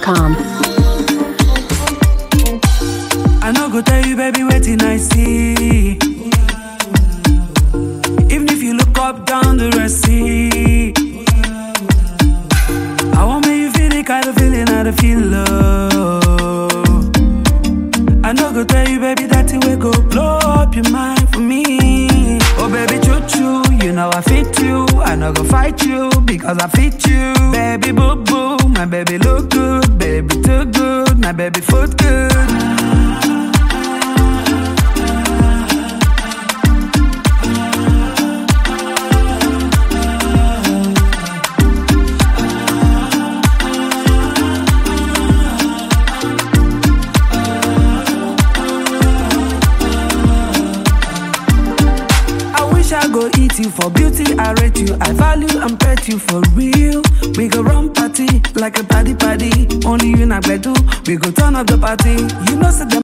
NigerWide.com. I no go tell you, baby, waiting I see. Even if you look up down the Red Sea, I want make you feel the kind of feeling I dey feel love. I no go tell you, baby, that thing will go blow up your mind for me. Oh, baby, choo choo, you know I fit you. I no go fight you because I fit you. Baby, boo boo, my baby look good, baby too good, my baby foot good. I wish I go eat you for beauty. I rate you. I value and pet you for real. We go run party like a party party. Only you and I do. We go turn up the party. You know, say them